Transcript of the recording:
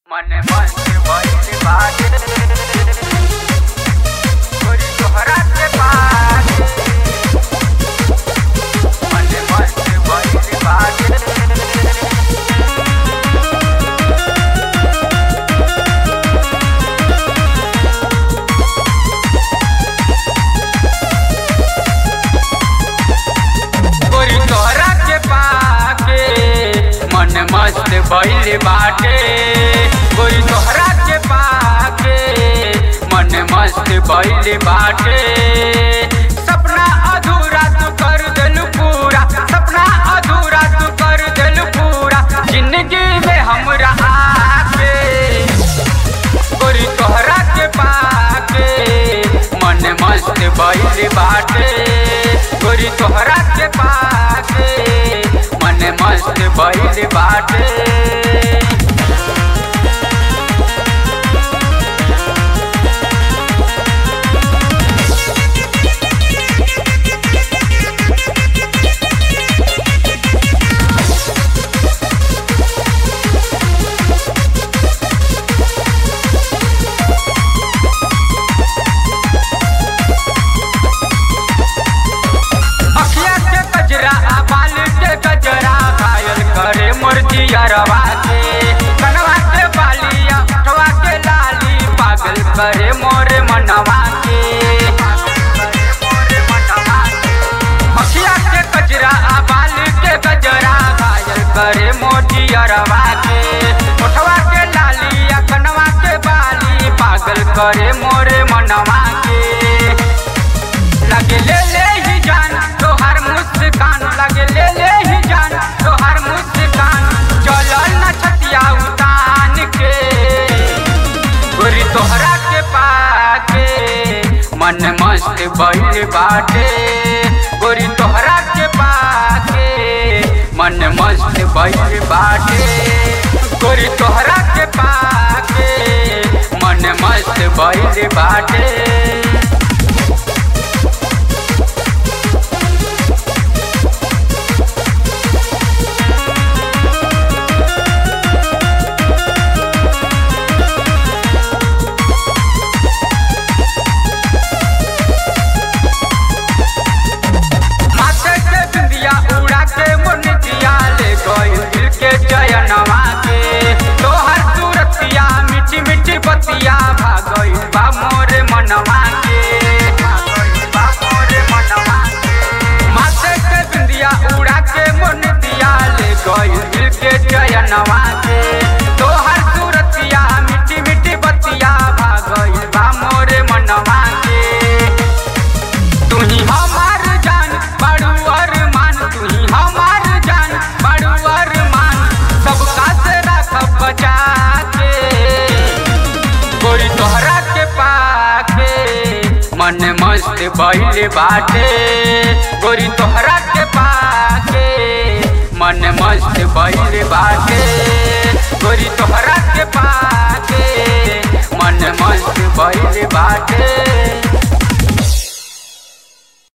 मन मन भइल बाटे गोरी तोहरा से बाटे मन मन भइल बाटे गोरी तोहरा के पाके मन मस्त भइल बाटे गोरी तोहरा के पाके मन मस्त भइल बाटे सपना अधूरा तू कर दिल पूरा सपना अधूरा तू कर दिल पूरा जिंदगी में हमरा आके गोरी तोहरा के पाके मन मस्त भइल बाटे गोरी तोहरा के पाके मन मस्त भइल बाटे अखिया के कजरा आ बाल के कजरा घायल करे मुर्जिया रवा के कनवा के बालिया उठवा के लाली पागल करे मोरे मनवा के अखिया के कजरा आ बाल के कजरा घायल करे मोजिया रवा के उठवा के लालिया कनवा के बाली पागल करे मोरे मनवा के लगे ले ले ही जान तोहर मुस्कान लगे ले ले ही जान तोहर मुस्कान चलो न छतिया उतान के गोरी तोहरा के पाके मन मस्त भइल बाटे गोरी तोहरा के पाके मन मस्त भइल बाटे गोरी तोहरा के पाके मन मस्त भइल बाटे माथे के बिंदिया उड़ा के मुनिया ले गई दिल के चयनवा के तोहर सूरतिया मीठी मीठी बतिया भागई बा मोरे मनवा के भागई बा मोरे मनवा के माथे के बिंदिया उड़ा के मुनिया ले गई दिल के चयनवा के तोहर सूरतिया मीठी मीठी बतिया भागई बा मोरे मनवा के तू ही हमार जान बड़ू अरमान तू ही हमार जान बड़ू अरमान सबका से रखब बचा के गोरी तोहरा के पाके मन मस्त भइल बाटे गोरी तोहरा के पाके मन मस्त भइल बाटे